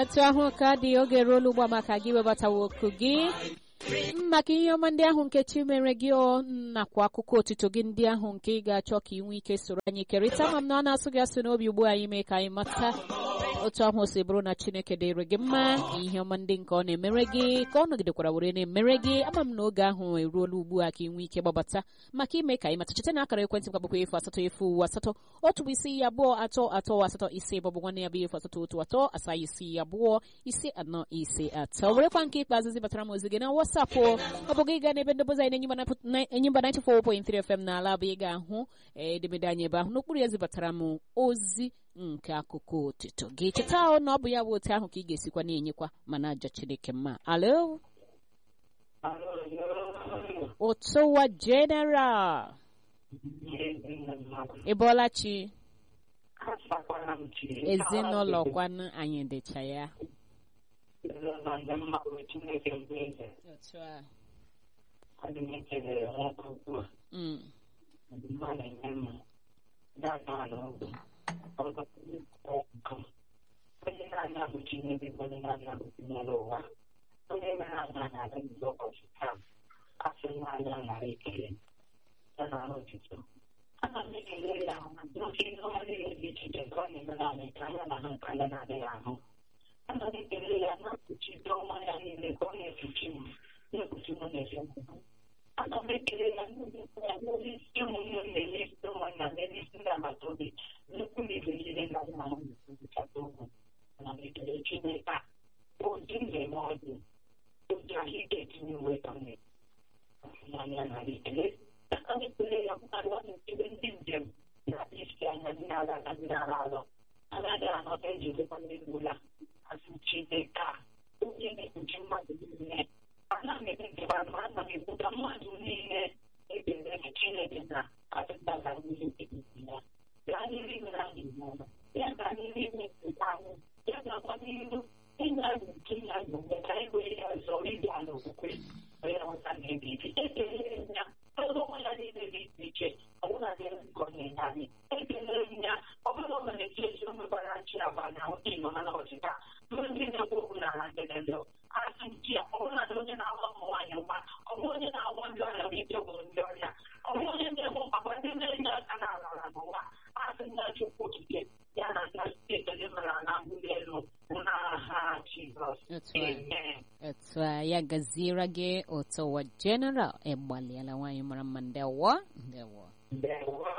etu ahụ ka dị oge ruola ugbu a maka gị webatawa oku gị maka ihe ọma ndị ahụ nke chi mere gị ọ nakwa akụkọ otito gị ndị ahụ nke ị ga-achọ ka ị nwee ike soro anyị kerịta ma m na ọ na-asụ gị asụ n'obi ugbu anyị mee ka anyị mata otu ahụ o si bụrụ na chineke dịrị gị mma ihe ọma ndị nke ọ na-emere gị ka ọ nọgidekwara were na-emere gị ama m na oge ahụ eruola ugbu a ka ị nwee ike gbabata maka ime ka anyị mata cheta na akara ekwentị mkpakpọkwa efu asatọ efu asatọ otu bụ isi abụọ atọ atọ asatọ ise maọbụ nwanne ya bụ efu asatọ otu atọ asaa isi abụọ isi anọ ise atọ werekwa nke ikpeazụ zibatara m ozi gị na wasapụ ọ bụ gị gaa n'ebe ndebụzi anyị na-enyimba 94.3 FM n'ala bụ ị ga-ahụ edemede anyị ebe ahụ n'okpuru ya zibatara m ozi nke akụkọ otito gị cheta na ọ bụ ya bụ otu ahụ ka ị ga-esikwa na-enyekwa mana aja chineke mma alo ụtụwa general ị bọọla chi ezinụlọ kwanụ anyị dịcha ya otu a Mm. onye na-anya bụ Chineke bụ onye na-anya bụ Chineke ụwa onye mere anya na-aga nzọ ụbọchị taa asị na anya nara ekele ya na arụ otito ana m ekele ya n'oke ihe ọma niile dị iche iche nke ọ na-emere anyị ka anya na ha nke anya na-adịghị ahụ ana m ekele ya na-ekpuchite ọnwa ya niile ka ọ na-ekpuchi m na-ekpuchi m na-efe m ana m ekele ya n'ozi isi ụmụnne m na-enye isi ụmụnna na-enye isi ndị agbata obi nnukwu na ibe niile na na ahụ na-ekwupụta okwu ana m ekele Chineke a ozi njem ọdụ ozi ahụike etinye uwe ka m na-anya na ekele aka m ekele ya mmadụ ọ na-ekele ndị njem na isi anya ndị na-aga aga ndị na-ala alọ agaghị anọta ejidekwa ndị gbula asị Chineke a onye na-ekpuchi mmadụ niile ana m ekpekeba ma ana m ekwuta mmadụ niile ekele na Chineke na adịgbala n'ihe ekpekpe ya gaa n'ihu mere anyị n'ọma ya gaa n'ihu ime nketa anyị ya gakwa n'ihu ịnya anyị nke ya bụ mgbe ka anyị were ya zọọ ịdị ala okwukwe onye ọta na-ebi ibi ekelere m ya ọrụ ọnwa ya niile dị iche iche ọbụla dị nkọ na-enye anyị ekelere m ya ọ bụrụ ọ na-eji ezi omegbara chi agba na ịnọ na ọchịcha ndị na-ekwu okwu na ala njedebe asị nchi ya ọ bụrụ na onye na-agba ụmụ nwaanyị mgba ọ bụ onye na-agba ndị ọrịa bụ ike gwụrụ ndị ọrịa ọ bụ onye na-egbu mkpakwa ndị na-enye aka n'ala ala n'ụwa asị nna chukwu okike ya na nna ekele mara na mbuli elu n'aha Jizọs amen otu a ya gaziere gị ụtụwa general ịgbalịala nwaanyị mara mma ndewo ndewo ndewo